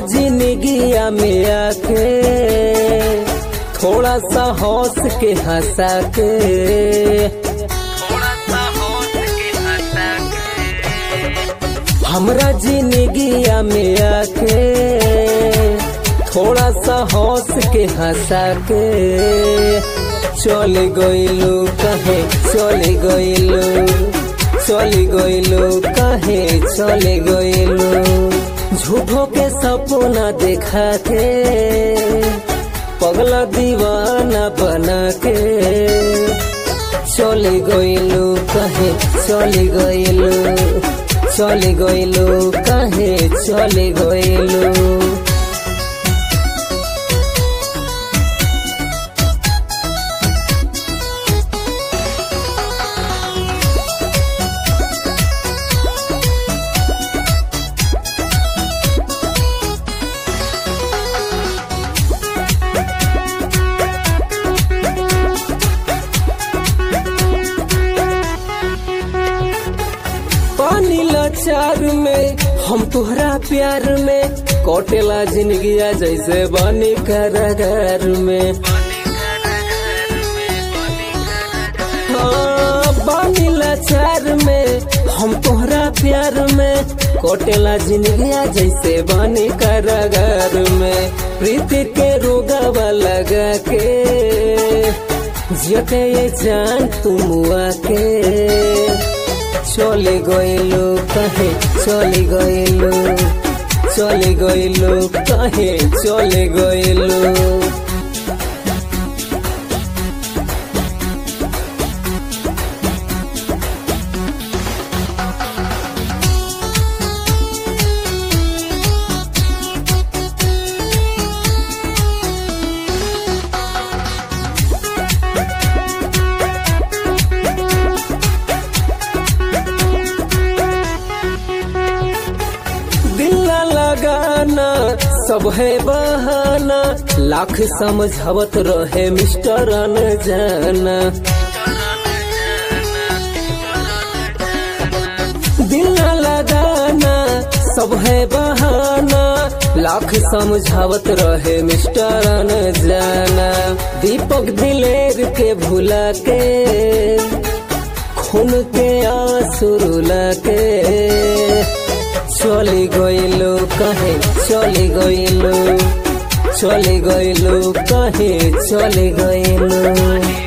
जिंदगिया में आके थोड़ा सा हौस के हंसा के हमरा जिंदगिया में आके थोड़ा सा हौस के हंसा के चल गइलू कहे चल गइलू चल गइलू कहे चल गइलू झूठों के सपना देखा के पगला दीवाना बना के चल गइलू कहे चल गइलू चल गइलू कहे चल गइलू पानी लाचार में हम तुहरा प्यार में कोटेला जिंदगिया जैसे बानी कारागार में हाँ, बानी लाचार में हम तोहरा प्यार में कोटेला जिंदगिया जैसे बानी कारागार में प्रीति के रोगावा लगा के जियते ये जान तुम आके চলে গইলো কাহে চলে গইলো চলে গইলো কাহে চলে গইলো दिल ना लगाना सब है बहाना लाख समझावत रहे मिस्टर जाना दिल ना लगाना सब है बहाना लाख समझावत रहे मिस्टर जाना दीपक दिलेर के भुला के खून के आंसू रुला के চলে গইলো কাহে চলে গইলো চলে গইলো কাহে চলে গইলো